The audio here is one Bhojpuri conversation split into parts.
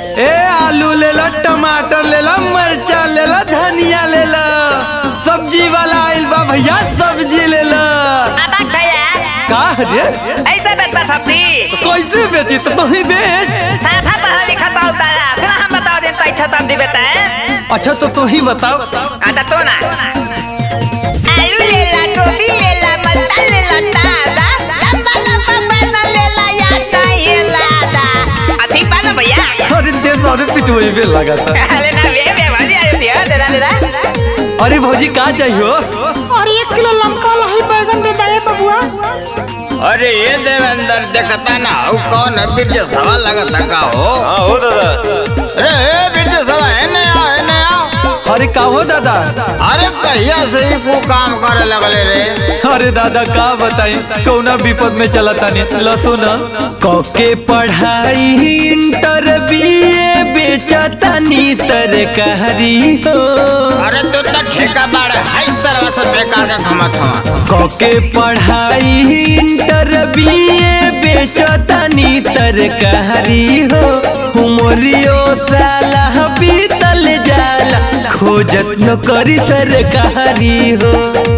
ए आलू ले लो टमाटर ले लो मरचा ले लो धनिया ले लो सब्जी वाला आइल बा भैया सब्जी ले लो अबक भैया का रे ऐसे बेचता सब्जी कैसे बेची तो तू ही बेच साधा पढ़ा लिखा बहुत तारा फिर हम बताओ दिन तो अच्छा सब्जी बेचता है अच्छा तो तू ही बताओ आता तो ना आलू ले ला गोभी ले ला मरचा ले ला ताजा लंबा लंबा पैसा ले ला या चाहिए लादा अधिक बा ना भैया अरे दे सारे पिटुए पे लगा था अरे ना वे वे भाजी आयो दिया दे दे दे अरे भौजी का चाहिए और एक किलो लमका लाही बैगन दे दे बबुआ अरे ये देवेंद्र देखता ना हूँ कौन है बिरज सवा लगता का हो हाँ हो दादा अरे ए बिरज सवा है नया है नया अरे का हो दादा अरे कहिया से ही को काम करे लगले रे अरे दादा का बताई कौना विपद में चला तानी लसो न कके पढ़ाई इंटर बीए बेचतानी तरकारी हो अरे तू तो ठेका बाड़ हाई सरवा से बेकार का खमत हवा कके पढ़ाई इंटर बीए बेचतानी तरकारी हो उमरियो साला बीतल जाला खोजत न करी सरकारी हो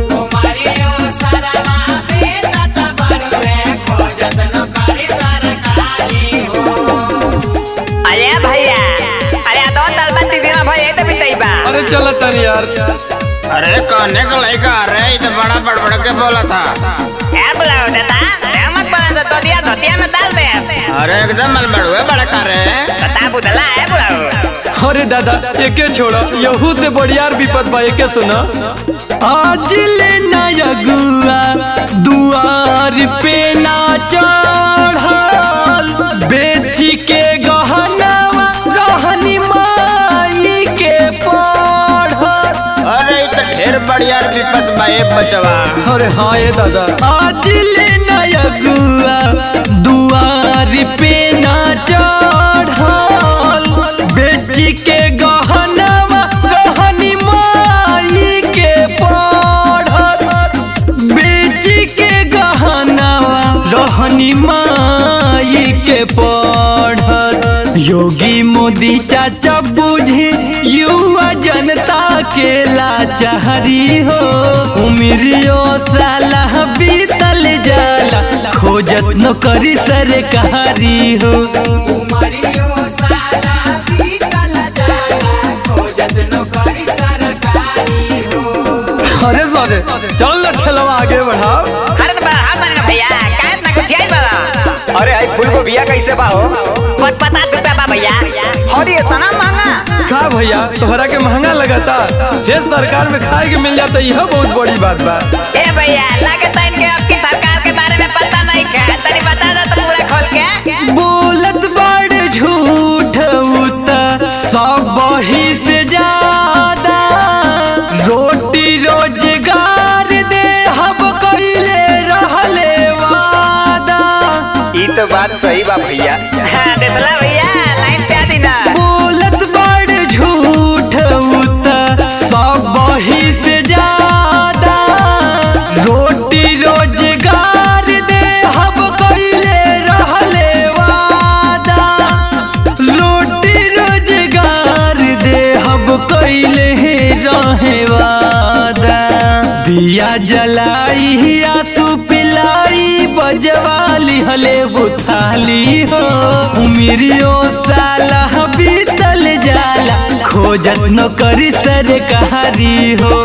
अरे भैया अरे दो तल बत्ती दिन भैया तो बिताई बा अरे चला तानी यार अरे कहने का लड़का अरे ये तो बड़ा बड़बड़ के बोला था क्या बुलाओ देता क्या मत बोला तो दिया धोतिया में डाल दे अरे एकदम मलबड़ुए बड़ा कर रहे बता बुदला है बुलाओ अरे दादा एके छोड़ा यहू से बढ़ियार विपद बा एके सुना आज ले नया गुआ दुआर पे ना चढ़ल बेची के गहनावा रहनी माई के पढ़ल अरे ये तो ढेर बढ़िया विपत बा ये बचवा अरे हाँ ये दादा आज ले नया गुआ दुआर पे ना चढ़ल बेची के गहनावा रहनी माई के पढ़ल बेची के गहनावा रहनी माई के पढ़ल योगी मोदी चाचा बुझे युवा जनता के लाचारी हो उमरियो साला बीतल जाला खोजत न करी सरकारी हो अरे सरे चल ना ठेलवा आगे बढ़ाओ अरे तो बढ़ा मारे ना भैया क्या इतना कुछ आई बड़ा अरे आई फूल को बिया कैसे बा हो पत पचास रुपया बा भैया और ये इतना महंगा का भैया तोहरा के महंगा लगता हे सरकार में खाए के मिल जाता यह बहुत बड़ी बात बा ए भैया लगता इनके आपकी सरकार के बारे में पता नहीं क्या तनी बता दो तो पूरा खोल के बोलत बड़ झूठ उता सब ही से ज्यादा रोटी रोजगार दे हम कइले रहले वादा ई तो बात सही बा भैया हाँ देतला भैया लाइन पे आ दी ना बोलत बड़ झूठ उता सब ही से ज्यादा रोटी रोजगार दे हम कइले रहले वादा रोटी रोजगार दे हम कइले रहे वादा दिया जलाई आंसू पिलाई बजवाली हले बुथाली हो उमिरियो साला बीतल जाला खोजत न करी सरकारी हो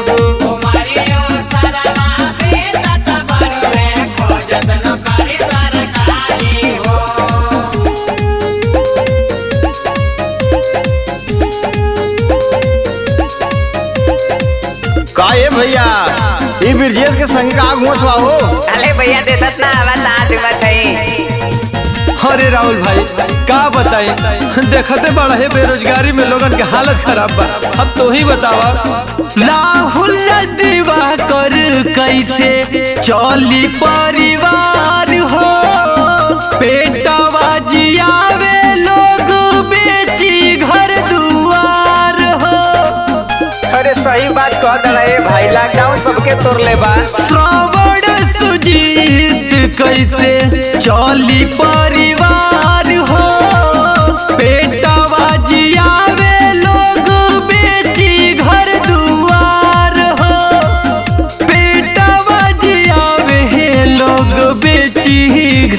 का ये भैया ये बिरजेश के संग का आग मचवा हो अरे भैया देतत ना बता दू बताई अरे राहुल भाई का बताई देखते बड़ा है बेरोजगारी में लोगन के हालत खराब बा अब तो ही बतावा राहुल दीवा कर कैसे चली परिवार हो पेटवा जियावे लोग बेची घर दुआर हो अरे सही बात कह दड़ा ए भाई लॉकडाउन सबके तोड़ ले बा श्रावण सुजीत कैसे चली परिवार हो पेटवा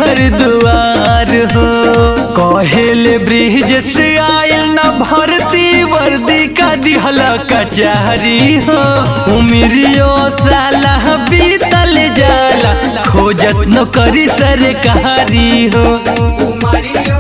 घर दुआर हो कहेले ब्रिज से आयल न भरती वर्दी का दिहला कचहरी हो उमिरियो साला बीतल जाला खोजत न करी सरकारी हो